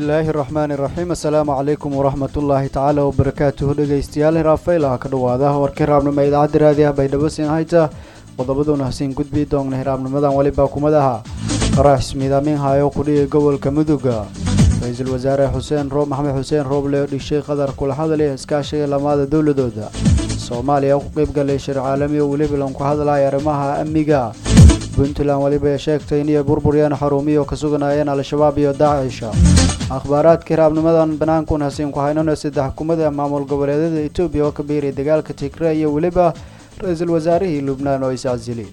bismillaahi raxmaani raxiim assalaamu calaykum waraxmatullaahi tacaala wabarakaatuhu dhegeystayaal hiraafaylaha ka dhawaada warkii raabnimo idaacadda raadiah baydhabo siin hayta qodobaduna hasiin gudbi doogna hiraabnimadan welibaa kumadaha qarax ismiidaamin hayo kudhiga gobolka muduga ra-iisul wasaare xuseen roob maxamed xuseen rooble dhishay qadar kula hadlay iskaashiga lamaada dowladooda soomaaliya ku qeybgalay shir caalami oo weliba lanku hadlaya arrimaha amniga puntland weliba sheegtay inay burburyeen xarumiyo ka suganaayeen al-shabaab iyo daacisha akhbaaraadka hiraabnimadan banaankuun hasiin ku haynano saddex xukuumada maamul goboleedyada etoobiya oo ka biiray dagaalka tigre iyo weliba ra-iisul wasaarihii lubnaan oo iscasili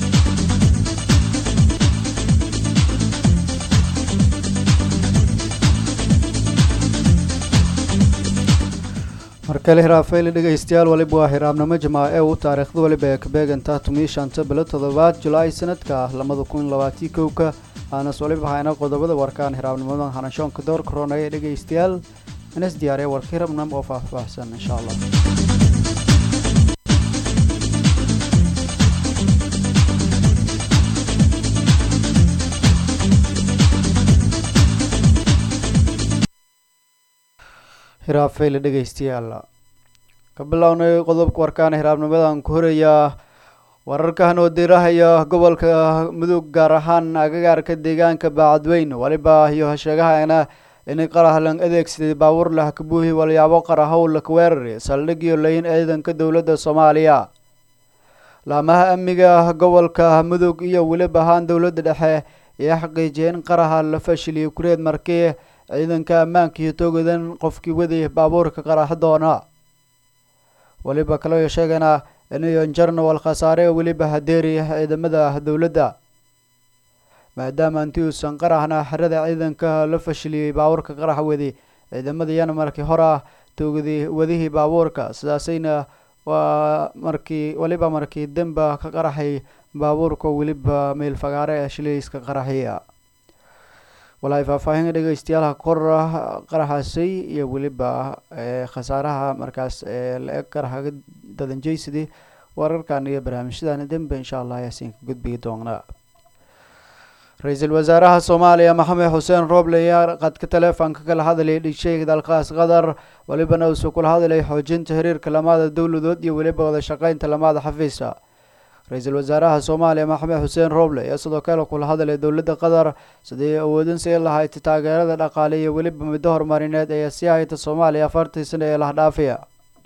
markale hiraafayli dhegaystayaal waliba waa hiraabnimo jamaace u taariikhda waliba ee kabeegantaa tumii shanta bilo toddobaad julaay sanadka labada kun labaatii kowka aanas waliba hayna qodobada warkaan hiraabnimadan hanashoonka door koronaya dhegaystayaal inas diyaariya warka hirabnam oo faahfaahsan insha allah hiraafayli dhegaystayaal ka bilownay qodobka warkaan hiraabnimadan ku horeeyaa wararkan oo diirahaya gobolka mudug gaar ahaan agagaarka deegaanka baacadweyn waliba iyo sheegahana inay qarahlan adeegsaday baabuur lah kabuuhi walyaabo qarahow laka weerari saldhigyo layin ciidanka dowladda soomaaliya laamaha amniga gobolka mudug iyo weliba ahaan dowladda dhexe ayaa xaqiijiyay in qaraha la fashiliyay kureed markii ciidanka ammaanka iyo toogadan qofkii waday baabuurka qaraxa doona weliba kaloo sheegana inayon jarnawal khasaare weliba hadeeri ciidamada dowladda maadaama intii uusan qaraxna xerada ciidanka la fashiliyey baabuurka qaraxa wadi ciidamadayana markii hore ah toogadi wadihii baabuurka sidaasayna waa markii weliba markii demba ka qaraxay baabuurka weliba meel fagaare ee shilayska qaraxiya walaay faahfaahin dhegeystayaalaha kor qaraxaasay iyo weliba khasaaraha markaas la-eg qaraxa dadanjeysadii wararkan iyo barnaamijyadan dembe insha allah ayaasiin ka gudbigi doonaa ra-iisul wasaaraha soomaaliya maxamed xuseen rooble ayaa qadka taleefonka kala hadlayay dhishay dalkaas qatar welibana uusuu kula hadlay xoojinta xiriirka lamaada dowladood iyo weliba wada shaqeynta lamaada xafiisa ra-iisul wasaaraha soomaaliya maxamed xuseen rooble ayaa sidoo kale kula hadlay dowladda qatar sidii awoodin sii lahayd taageerada dhaqaale iyo weliba muddo horumarineed ee sii hayta soomaaliya afartii sano ee lahdhaafiya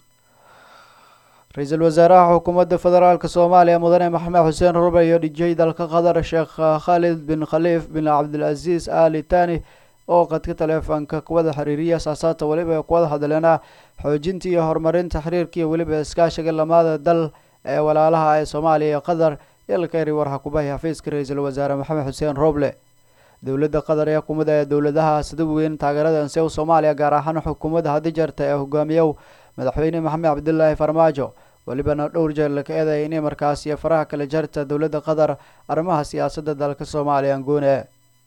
ra-iisul wasaaraha xukuumadda federaalk soomaaliya mudane maxamed xuseen rooble iyo dhijay dalka qatar sheekh khalid bin khaliif bin cabdilcasiis ali tani oo qadka taleefonka kuwada xiriiriya saasaata weliba kuwada hadleena xoojinta iyo horumarinta xiriirka iyo weliba iskaashiga lamaada dal ee walaalaha ee soomaaliya iyo qatar yalkari warxa kubahay xafiiska ra-iisul wasaare maxamed xuseen rooble dowladda qatar ee xukuumadda ee dowladaha sida weyn taageerada ansew soomaaliya gaar ahaan xukuumadda haddi jarta ee hogaamiyow madaxweyne maxamed cabdilaahi farmaajo welibana dhowr jeer laka eedaya inay markaas iyo faraha kala jarta dowladda qatar arrimaha siyaasadda dalka soomaaliya angoone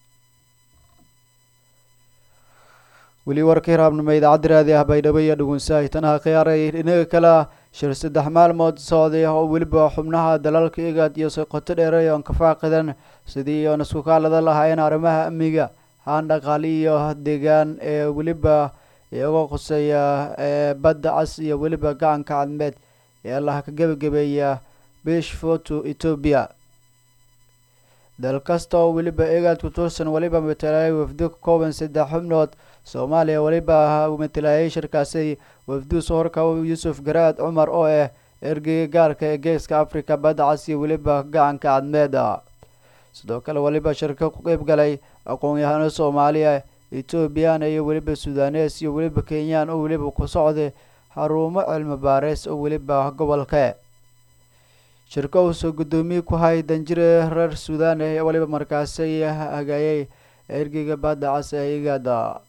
weli warka hiraabnimo idaacadda raadi ah baydhabo iyo dhugunsahay tanaha khiyaaray inaga kala shir saddex maalmood socday oo weliba xubnaha dalalka igaad iyo soqoto dheeray oon ka faaqidan sidii oon isku kaalada lahaayeen arrimaha amniga haan dhaqaali iyo deegaan ee weliba iyagoo khuseeya ee badda cas iyo weliba gacanka cadmeed ee allaha ka gebagabeeya bish foto etoobiya dal kasta oo weliba egaad ku tuursan weliba matalaayay wafdo ka kooban saddex xubnood soomaaliya weliba matalaayay shirkaasi wafduu sohorka yuusuf garaad cumar oo ah ergeyga gaarka ee geeska africa badda cas iyo weliba gacanka cadmeeda sidoo kale weliba shirka ku qeyb galay aqoon-yahano soomaaliya etoobiyana iyo weliba sudanes iyo weliba kenyaan oo weliba ku socday xarumo cilmi baareys oo weliba gobolka shirka uusoo guddoomiye ku hay danjire reer sudan ee weliba markaasi hagaayay ergeyga badda cas ee igaada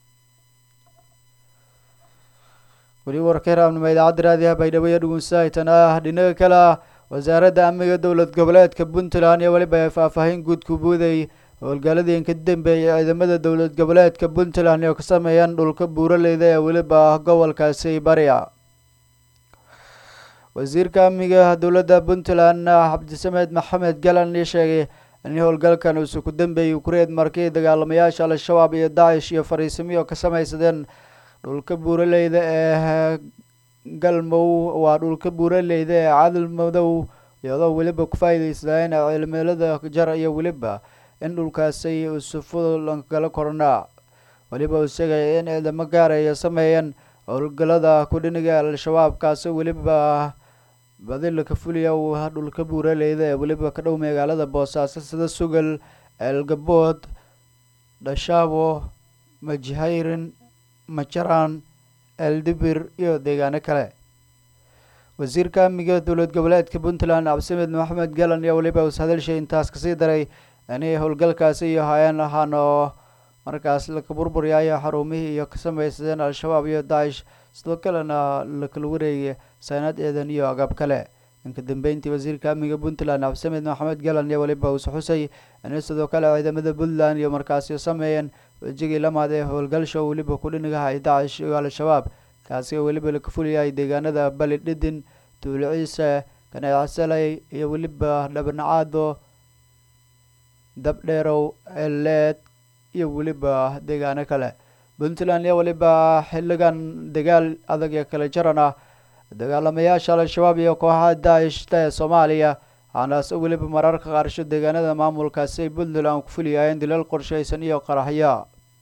weli warka hiraabnimo idaacadda raadiyaha baydhabo iyo dhugunsaaytan ah dhinaga kale ah wasaaradda amniga dowlad goboleedka puntland iyo weliba ay faahfaahin guud ku buuday howlgaaladii ka dambeeyay ciidamada dowlad goboleedka puntland oo ka sameeyaan dhulka buuraleyda ee weliba gobolkaasi bariya wasiirka amniga dowladda puntland cabdisamed maxamed galan ii sheegay in howlgalkan uusu ku dambeeyey ukureed markii dagaalamayaasha al-shabaab iyo daacish iyo fariisimiyo ka samaysadeen dhulka buuraleyda ee galmow waa dhulka buuraleyda ee cadal madow iyadoo weliba ku faa'iideysadeen cimilada jar iyo weliba in dhulkaasi usu fudud gala kornaa weliba uu sheegaya in ciidamo gaaraya sameeyeen howlgalada kudhiniga al-shabaab kaasi weliba badilka fuliya uu dhulka buuraleyda ee weliba ka dhow magaalada boosaaso sida sugal eelgabood dhashaabo majhayrin majaraan eldibir iyo deegaano kale wasiirka amniga dowlad goboleedka puntland cabdisamed maxamed galan iyo weliba us hadalshay intaas kasii daray inay howlgalkaasi iyo hayeen ahaan oo markaas laka burburyayo xarumihii iyo ka samaysadeen al-shabaab iyo daacish sidoo kalena lakala wareegay saanad eedan iyo agab kale inka dambeyntii wasiirka amniga puntland cabdisamed maxamed galan iyo weliba uus xusay inay sidoo kale ciidamada puntland iyo markaasi sameeyeen wejigii lamaad ee howlgalsha weliba kudhinigahay daacish iyo al-shabaab kaasi oo weliba laka fuliyay deegaanada bali dhidin tuuliciise kaneecsalay iyo weliba dhabnacaado dabdheerow eleed iyo weliba deegaano kale puntland iyo weliba xiligan dagaal adag ee kala jaran ah dagaalamayaasha al-shabaab iyo kooxaha daacishta ee soomaaliya waxaanaas weliba mararka qaarsho deegaanada maamulkaasi ay puntland ku fuliyayeen dilal qorshaysan iyo qaraxyo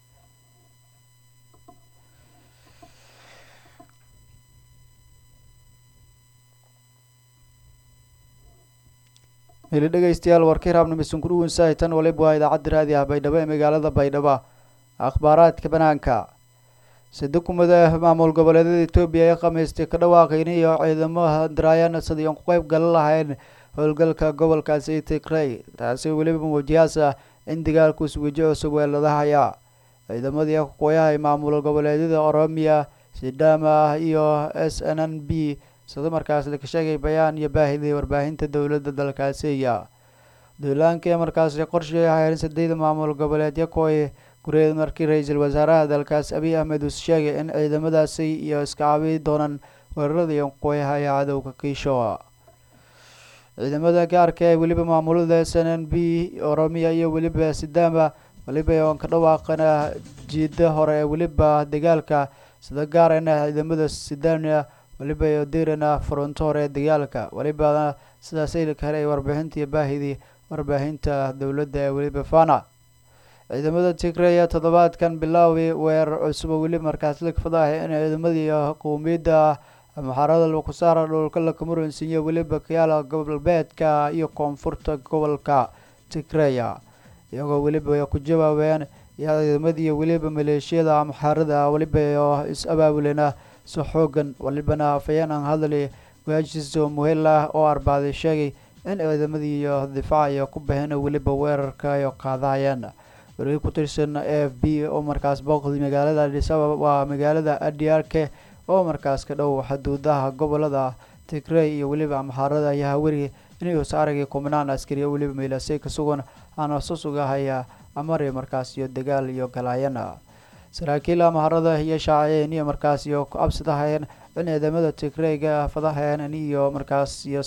heli dhegeystayaal warkii raabnimisan kudhuwan saahitan waliba waa idaacadda raadi ah baydhabo ee magaalada baydhabo akhbaaraadka banaanka sidakumada maamul goboleedyada etoobiya ee khamiistay ka dhawaaqayn iyo ciidamo daraayana sidii aan ku qeyb galan lahayn howlgalka gobolkaasi tigrey taasi weliba muujiyaasa in dagaalkuus weji cusub weeladahaya ciidamadii kuqooyaha maamul goboleedyada oromiya sidama iyo s n n b sida markaas laka sheegay bayaan iyo baahidii warbaahinta dowladda dalkaasiya duulaanka ee markaasi qorshay hayeen sadeyda maamul goboleedyo kooy gureed markii ra-iisul wasaaraha dalkaas abiy ahmed uus sheegay in ciidamadaasi iyo iska caabi doonaan weeraradii qoyaha ee cadowga kiisho ciidamada gaarka ee weliba maamulada s n n b oromiya iyo weliba sidama weliba oon ka dhawaaqana jiida hore ee weliba dagaalka sida gaarana ciidamada sidania weliba dirana fronto hore ee dagaalka welibana sidaasay kale warbixintii baahidii warbaahinta dowladda ee weliba fana ciidamada tigreya toddobaadkan bilaawi weerar cusub oo weli markaas lagfadahay in ciidamadii qowmiyadda muxaarada laku saara dhulka lakamuransiiyo weliba kayaala gobolbeedka iyo koonfurta gobolka tigreya iyagoo weliba ku jawaabeen iyo ciidamadii weliba maleeshiyada muxaarada weliba is abaabulena si xoogan walibana afayeen aan hadli waajiso muhel ah oo arbaaday sheegay in ciidamadii iyo difaac iyo ku baxeen weliba weerarka iyo qaadahayeen wargii ku tirsan a f b oo markaas booqday magaalada adisababa waa magaalada adiarke oo markaas ka dhow xuduudaha gobolada tigrey iyo weliba amxaarada ayaa haweri inay saaragii kumanaan askari oo weliba meelasay ka sugan aana susugahaya amari markaas iyo dagaal iyo galaayana saraakiil amharada iyo shaaciyeen iyo markaas iyo ku absadahayeen in ciidamada tigreyga fadahayeen iyo markaas iyo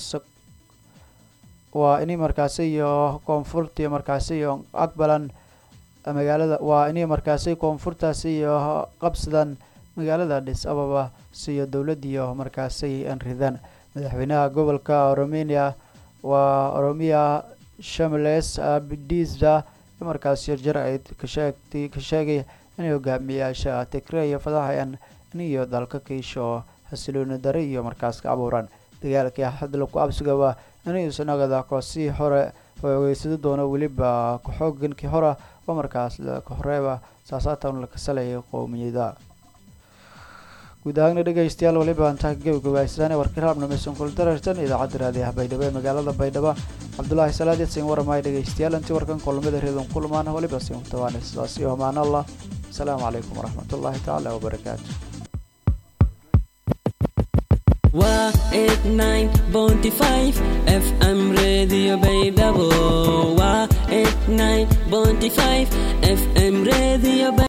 waa ini markaasi iyo koonfurta iyo markaasi iyo aqbalan magaalada waa inay markaasi koonfurtaasi iyo qabsadaan magaalada adis ababa siyo dowladiyo markaasi an ridaan madaxweynaha gobolka oromenia waa oromiya shamles abdiza markaas yarjar ay kasheegtay ka sheegay inay hogaamiyayaasha tigreya fadahayan iyo dalka kiisho xasilooni dare iyo markaas ka abuuraan dagaalkii hadla ku absigaba inay isnagada koosii hore ogeysado doono weliba ku-xoogankii hore oo markaas ka horeeba saasaatan la kasalayay qowmiyada guud ahaana dhegeystayaal waliba antaa gabagabaysaan warkii raabna maysan kula darartan idaacadda raadiyaha baydhabo ee magaalada baydhabo cabdulaahi salaad yadsin waramaya dhegeystayaal intii warkan kulamada reedon kulmaan waliba sin kutabaana sidaas iyo amaan allah asalaamu calaykum waraxmat ullaahi tacaala wabarakaatu waa eight nine bounty five fm radio baydhabo waa eight nine bounty five fm radio